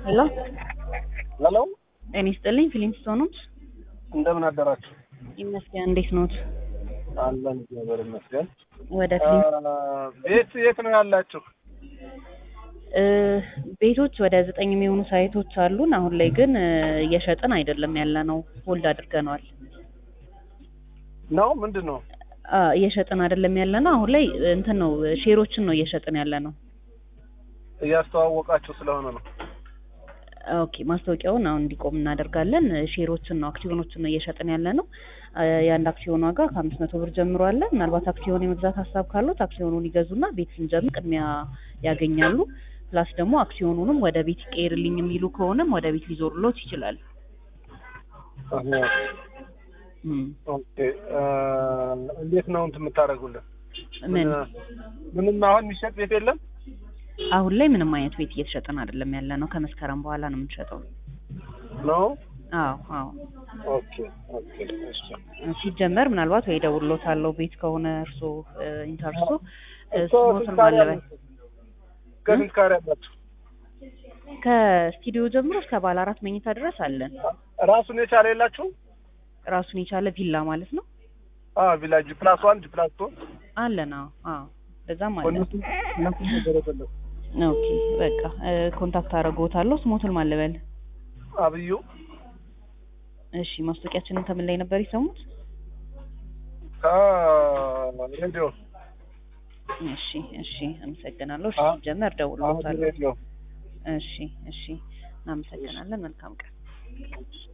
ሄሎ ሄሎ ጤና ይስጥልኝ። ፊሊም ስቶኖች እንደምን አደራችሁ? ይመስገን። እንዴት ኖት? አለን እግዚአብሔር ይመስገን። ወደ ፊሊም ቤት የት ነው ያላችሁ? እ ቤቶች ወደ ዘጠኝ የሚሆኑ ሳይቶች አሉን። አሁን ላይ ግን እ እየሸጥን አይደለም ያለ ነው። ሆልድ አድርገነዋል። ነው ምንድን ነው? አ እየሸጥን አይደለም ያለ ነው። አሁን ላይ እንትን ነው ሼሮችን ነው እየሸጥን ያለ ነው። እያስተዋወቃችሁ ስለሆነ ነው። ኦኬ ማስታወቂያውን አሁን እንዲቆም እናደርጋለን። ሼሮችን ነው አክሲዮኖችን ነው እየሸጥን ያለ ነው። አ የአንድ አክሲዮን ዋጋ ከአምስት መቶ ብር ጀምሮ አለ። ምናልባት አክሲዮን የመግዛት ሀሳብ ካሉት አክሲዮኑን ይገዙና ቤት ስንጀምር ቅድሚያ ያገኛሉ። ፕላስ ደግሞ አክሲዮኑንም ወደ ቤት ይቀይርልኝ የሚሉ ከሆነም ወደ ቤት ሊዞርሎት ይችላል። አዎ። እም ኦኬ እ እንዴት ነው እንትን የምታደርጉልን? ምን ምንም አሁን የሚሸጥ ቤት የለም? አሁን ላይ ምንም አይነት ቤት እየተሸጠን አይደለም ያለ ነው። ከመስከረም በኋላ ነው የምንሸጠው። ነው አዎ አዎ። ኦኬ ኦኬ እሺ ሲጀመር ምናልባት ወይ ደውሎታለሁ ቤት ከሆነ እርሶ ኢንተርሶ እኮ ስሞትን ስንት ካሬ ማለበል አላችሁ? ከስንት ካሬ አላችሁ? ከስቱዲዮ ጀምሮ እስከ ባለ አራት መኝታ ድረስ አለን። ራሱን የቻለ የላችሁ? ራሱን የቻለ ቪላ ማለት ነው አዎ ቪላጅ ፕላስ ዋን ፕላስ ቱ አለን። አዎ አዎ በዛም አለን። እነሱ እነሱ ነገር የለም። ኦኬ በቃ እ ኮንታክት አደርግዎታለሁ። ስሞትን ማለበል አብዩ እሺ። ማስታወቂያችንን ከምን ላይ ነበር የሰሙት? ከሬዲዮ እሺ እሺ፣ አመሰግናለሁ። እሺ አ- ሲጀመር አሁን ደውሎታለሁ። ሬዲዮ እሺ እሺ፣ እናመሰግናለን። መልካም ቀን።